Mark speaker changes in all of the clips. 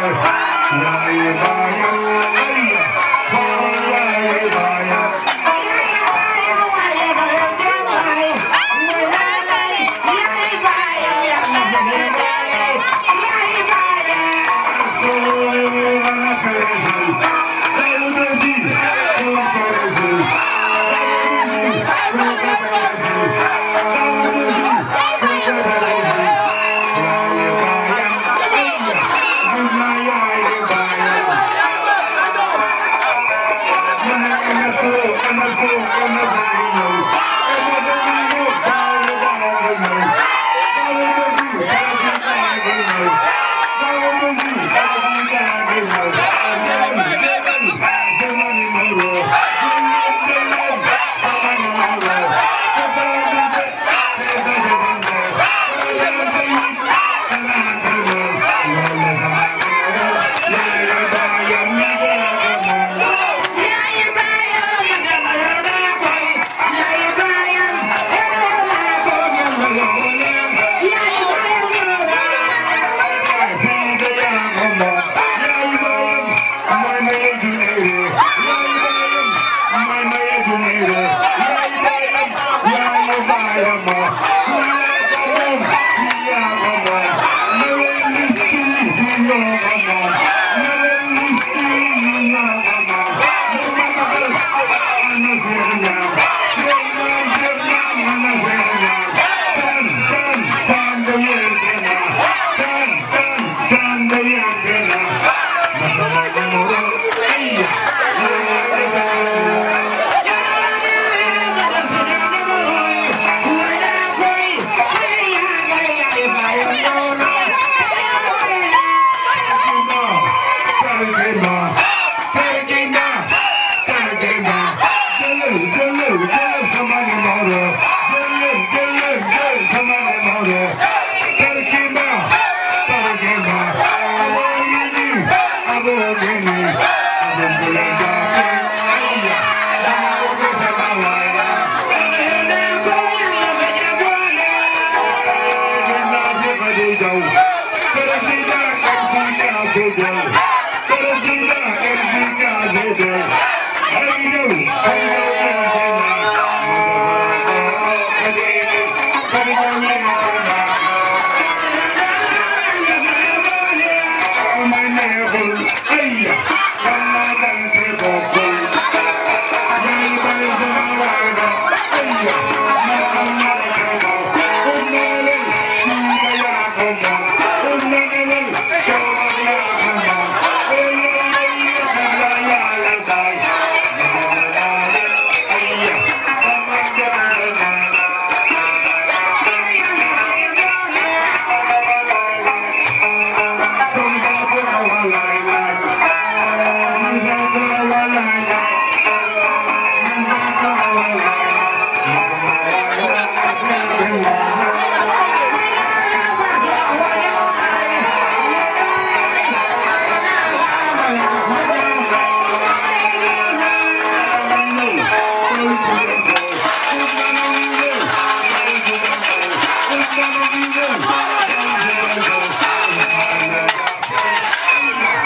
Speaker 1: Thank you.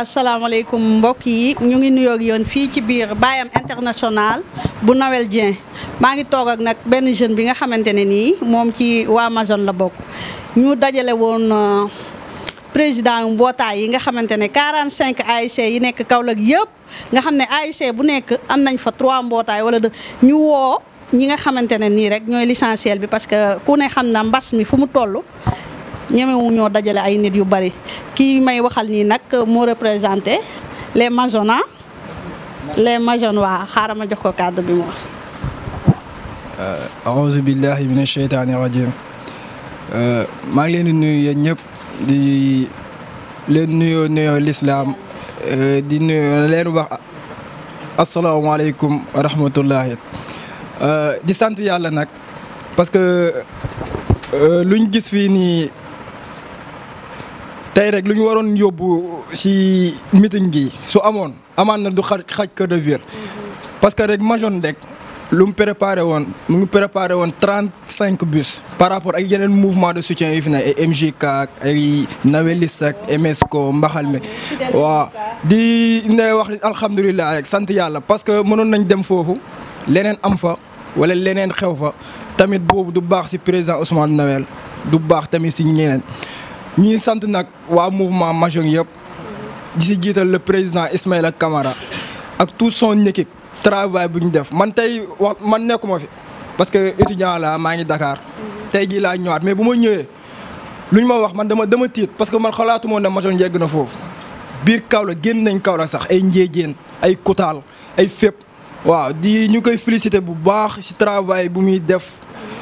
Speaker 1: waa salaamaaleykum mbokk yi ñu ngi nuyoo ak yoon fii ci biir Bayam international bu Noël Dieng maa ngi toog ak nag benn jeune bi nga xamante ne nii moom ci waa Amazone la bokk ñu dajale woon président mbootaay yi nga xamante ne 45 ASC yi nekk Kaolack yëpp nga xam ne ASC bu nekk am nañ fa 3 mbootaay wala de ñu woo ñi nga xamante ne nii rek ñooy l'essentiel bi parce que ku ne xam na mbas mi fu mu toll ñemewu ñoo dajale ay nit yu bari kii may waxal nii nag moo représenté les Mazonas les Mazones waa xaaral ma jox ko kàddu bi mu wax.
Speaker 2: aouzu billahi mina sheytaani rajim maa ngi leen di nuyu yéen ñëpp di leen nuyoo nuyoo lislaam di nuyu leen wax asalaamaaleykum wa rahmatullahi di sant yàlla nag parce que luñ gis fii nii tey rek lu ñu waroon yóbbu ci meeting gi su amoon amaan na du xaj xaj kër de ville parce que rek Majone rek lu mu préparé woon mu ngi préparé woon trente cinq bus par rapport ak yeneen mouvement de soutien yi fi ne ay MJK ak ay Nawelis ak MSCO mbaxal mi waaw di ne wax alhamdulilah rek sant yàlla parce que mënoon nañ dem foofu leneen am fa wala leneen xew fa tamit boobu du baax ci président Ousmane Noël du baax tamit ci ñeneen ñii sant nag waa mouvement Majone yëpp di ci jiital le président Ismaïla Camara ak toute son équipe travail bu ñu def man tey wax man nekkuma fi parce que étudiant la maa ngi Dakar tey jii laa ñëwaat mais bu ma ñëwee lu ñu ma wax man dama dama tiit parce que man xalaatuma ne Majone yegg na foofu biir Kaolack génn nañ Kaolack sax ay Ndiédiène ay Koutal ay fépp waaw di ñu koy féliciter bu baax ci travail bu muy def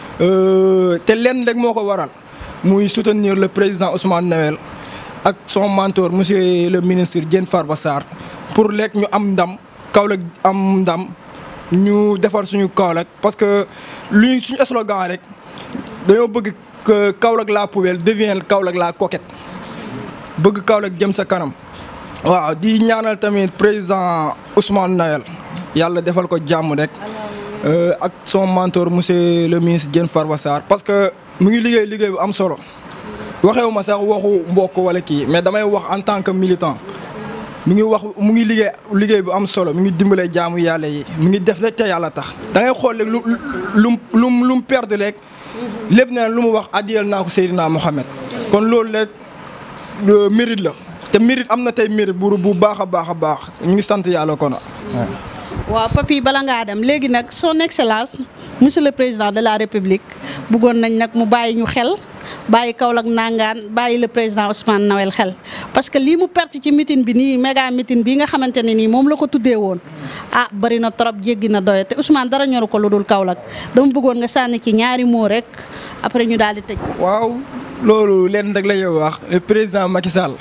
Speaker 2: te lenn rek moo ko waral muy soutenir le président Ousmane Noël ak son mentor monsieur le ministre Diène Farba Sarr pour lekk ñu am ndam Kaolack am ndam ñu defar suñu Kaolack parce que luy suñu slogan rek dañoo bëgg que Kaolack la poubelle devienne Kaolack la coquette bëgg Kaolack jëm sa kanam waaw di ñaanal tamit président Ousmane Noël yàlla defal ko jàmm rek ak son mentor monsieur le ministre Diène Farba Sarr parce que mu ngi liggéey liggéey bu am solo waxewu ma sax waxu mbokk wala kii mais damay wax en tant que militant mu ngi wax mu ngi liggéey liggéey bu am solo mu ngi dimbale jaamu yàlla yi mu ngi def rek te yàlla tax. da ngay xool rek lu lu lu lu mu perdre rek lépp ne lu mu wax addiyal naa ko Seydina Mohamed kon loolu rek mérite la te mérite am na tey mérite bu bu baax a baax a baax ñu ngi sant yàlla kon.
Speaker 1: waaw papi bala ngaa dem léegi nag son excellence monsieur le président de la république bëggoon nañ nag mu bàyyi ñu xel bàyyi Kaolack nangaan bàyyi le président Ousmane Noël xel parce que lii mu perte ci meeting bi nii méga meeting bi nga xamante ne nii moom la ko tuddee woon ah bari na trop jéggi na doye te Ousmane dara ñoru ko lu dul Kaolack dama bëggoon nga sànni ci ñaari moo rek après ñu daal di tëj.
Speaker 2: waaw loolu leen rek la ñuy wax le président Macky Sall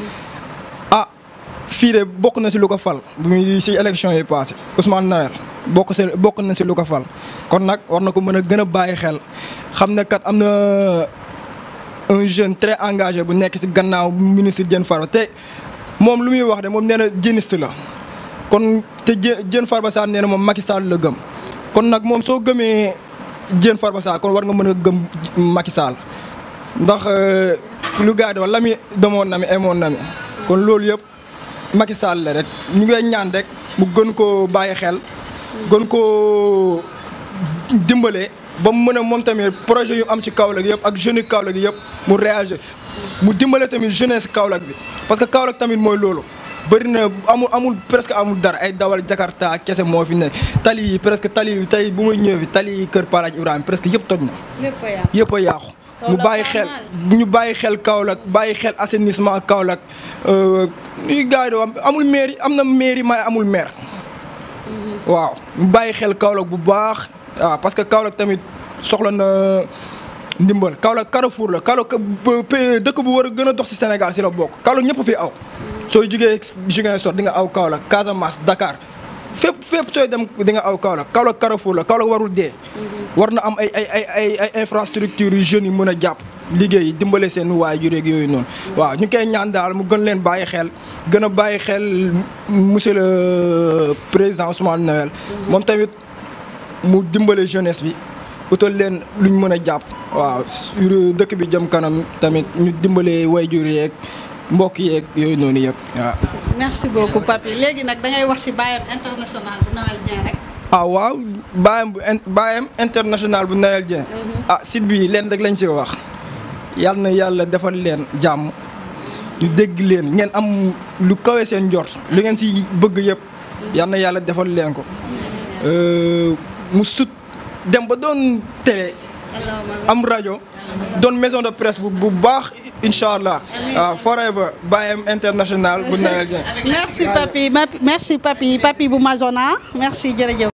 Speaker 2: ah fii de bokk na si lu ko fal bu muy si élection yi passé Ousmane Noël bokk si bokk na si lu ko fal kon nag war na ko mën a gën a bàyyi xel xam ne kat am na un jeune très engagé bu nekk si gannaaw ministre Diène Farba te moom lu muy wax de moom nee na jéniste la kon te Diène Farba Sarr nee na moom Macky Sall la gëm kon nag moom soo gëmee Diène Farba Sarr kon war nga mën a gëm Macky Sall ndax lu gars yi la mi demoon na mi emoon na mi kon loolu yëpp Macky Sall la rek ñu ngay ñaan rek mu gën koo bàyyi xel gën koo dimbale ba mu mën a moom tamit projet yu am ci Kaolack yëpp ak jeunes Kaolack yëpp mu réagir mu dimbale tamit jeunesse Kaolack bi parce que Kaolack tamit mooy loolu bëri na amul amul presque amul dara ay dawal Jakarta kese moo fi ne tali yi presque tali yi tey bu muy ñëw fi tali yi kër Palaaj Ibrahima presque yëpp toj na yëpp a yàqu mu bàyyi xel ñu bàyyi xel Kaolack bàyyi xel assainissement Kaolack ñuy gars yi am amul mairie am na mairie may amul maire waaw ñu bàyyi xel Kaolack bu baax waaw parce que Kaolack tamit soxla na ndimbal Kaolack Carrefour la Kaolack dëkk bu war a gën a dox ci Sénégal ci la bokk Kaolack ñëpp fi aw sooy jugee Ziguinchor di nga aw Kaolack Casamance Dakar fépp fépp sooy dem di nga aw Kaolack Kaolack Carrefour la Kaolack warul dee war na am ay ay ay ay ay infrastructures yu jeunes yi mën a jàpp liggéey dimbale seen waajur yeeg yooyu noonu waaw ñu koy ñaan daal mu gën leen bàyyi xel gën a bàyyi xel monsieur le président Ousmane Noël moom tamit mu dimbale jeunesse bi utal leen luñ mën a jàpp waaw sur dëkk bi jëm kanam tamit ñu dimbale waajur yeeg mbokk yeeg yooyu noonu yëpp waaw
Speaker 1: merci beaucoup papi léegi nag da ngay wax ci baayam international bu Noël Dieng rek.
Speaker 2: ah waaw baayam bu in baayam international bu Noël Dieng. ah site bi leen rek lañ ci wax yal na yàlla defal leen jàmm ñu dégg leen ngeen am lu kawe seen njort lu ngeen si bëgg yëpp yal na yàlla defal leen ko mu sut dem ba doon télé am rajo doon maison de presse bu bu baax incha allah waaw forever baayam international bu Noël Dieng.
Speaker 1: merci papi merci papi papi bu Mazona merci jërëjëf.